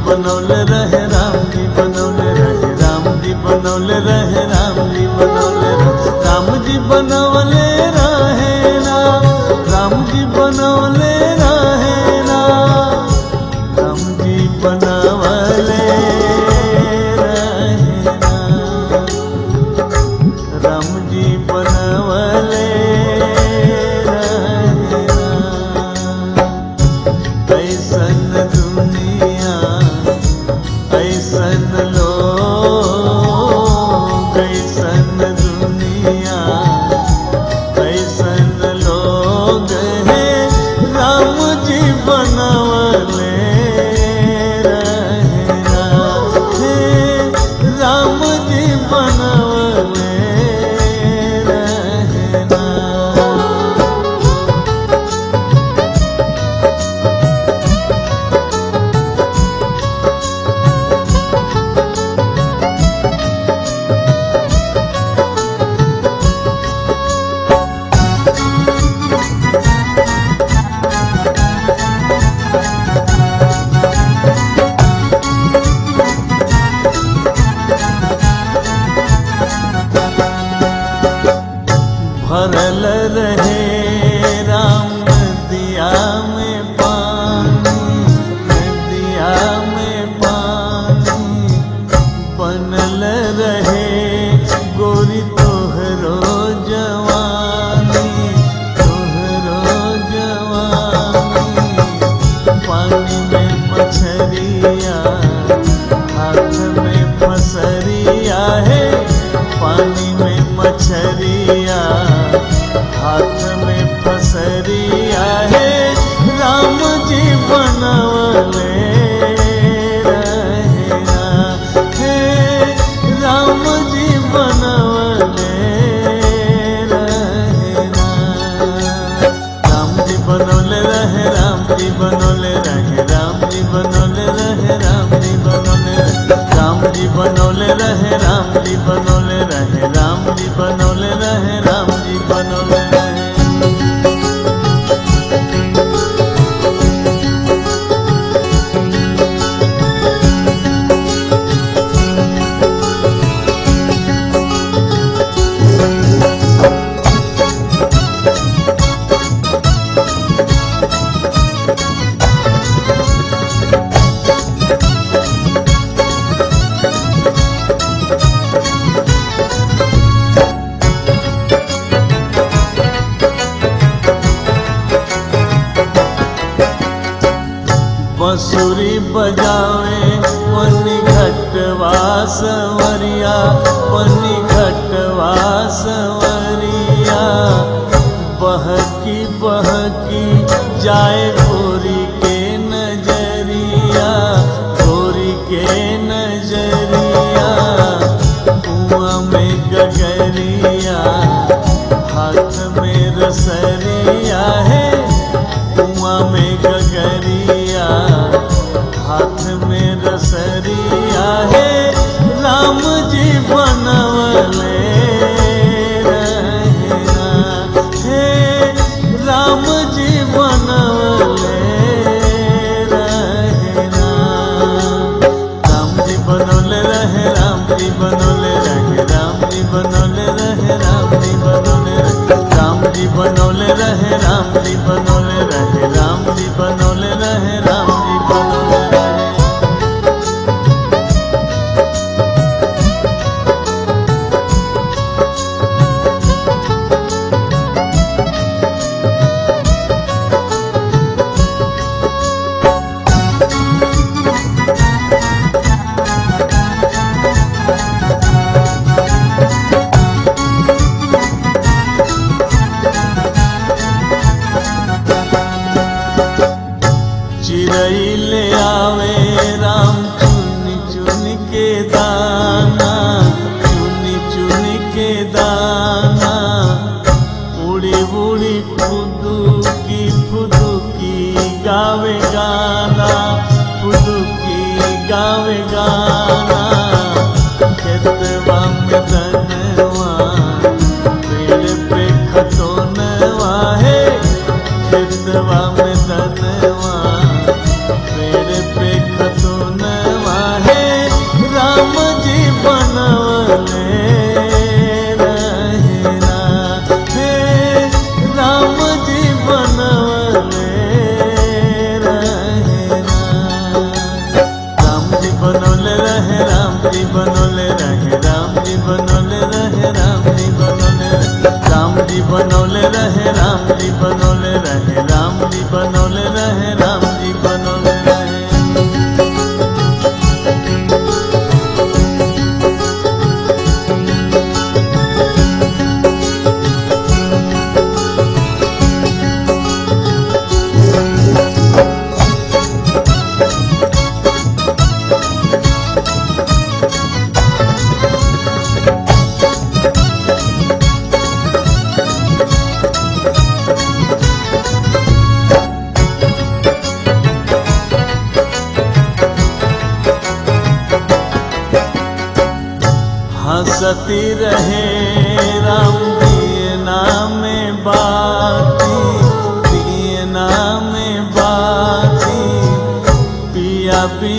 बनौले रहे राम जी बनौले रहे राम जी बनौले रहे राम जी बनौले रहे राम जी बनौले रहे ना राम जी बनौले रहे ना राम जी बनवले रहे ना राम जी बनवले रहे ना ऐसन दुनिया ऐसन लोग ऐसन दुनिया ऐसन लोग हैं राम जी बनवले रहना हे राम जी बनवले रहना भरल रहे राम नदिया में पानी नदिया में पानी बनल रहे गोरी तोहरो जवानी तोहरो जवानी पानी में मछरिया हाथ में फसरिया है पानी में मछरिया हाथ में फसरिया है राम जी बनवले रहना हे राम जी बनवले रहना राम जी बनौले रहे राम जी बनौले रहे राम जी बनौले रहे राम जी बनौले रहे राम जी बनौले रहे राम जी बनौले रहे राम जी बनौले रहे राम जी बनौले रहे बंसुरी बजावे पन्नी घटवा सवरिया पन्नी घटवा सवरिया बहकी बहकी जाए गोरी के नजरिया गोरी के नजरिया कुआं में गगरिया हाथ में रसरिया है कुआं में गगरिया हाथ में रसरिया है राम जी बनवले रहना हे राम जी बनवले रहना राम जी बनौले रहे राम जी बनौले रहे राम जी बनौले रहे राम जी बनौले रहे राम जी बनौले रहे राम जी बनौले रहे राम जी बनौले रहे राम जी बनौले रहे चिड़ै ले आवे राम चुन चुन के दाना चुन चुन के दाना उड़ी उड़ी फुदुकी फुदुकी गावे गाना फुदुकी गावे गाना खेतवा में दनवा पेड़ पे खतोनवा है खेतवा में दनवा पेड़ पे खतोनवा रहे राम जी बनौले रहे राम जी बनौले रहे राम जी बनौले रहे हंसती रहे राम दिए नाम बाती दिए नाम बाती पिया पिया